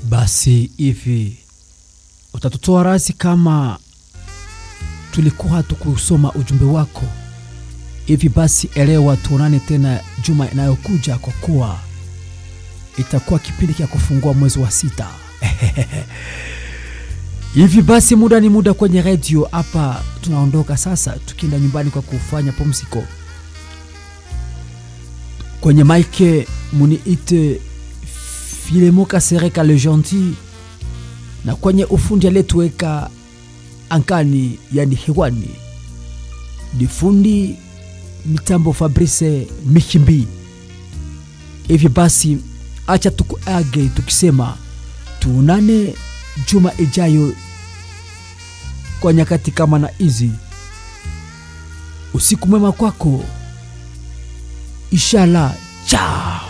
Basi hivi utatutoa rasi kama tulikuwa hatukusoma ujumbe wako. Hivi basi elewa, tuonane tena juma inayokuja, kwa kuwa itakuwa kipindi cha kufungua mwezi wa sita. Hivi basi muda ni muda kwenye redio hapa. Tunaondoka sasa, tukienda nyumbani kwa kufanya pumziko. Kwenye maike muniite Filemo Kasereka le gentil, na kwenye ufundi alietuweka ankani, yani hewani, ni fundi mitambo Fabrice Mihimbi. Hivi basi acha tukuage tukisema tuonane juma ijayo kwa nyakati kama na hizi. Usiku mwema kwako, inshallah. Ciao.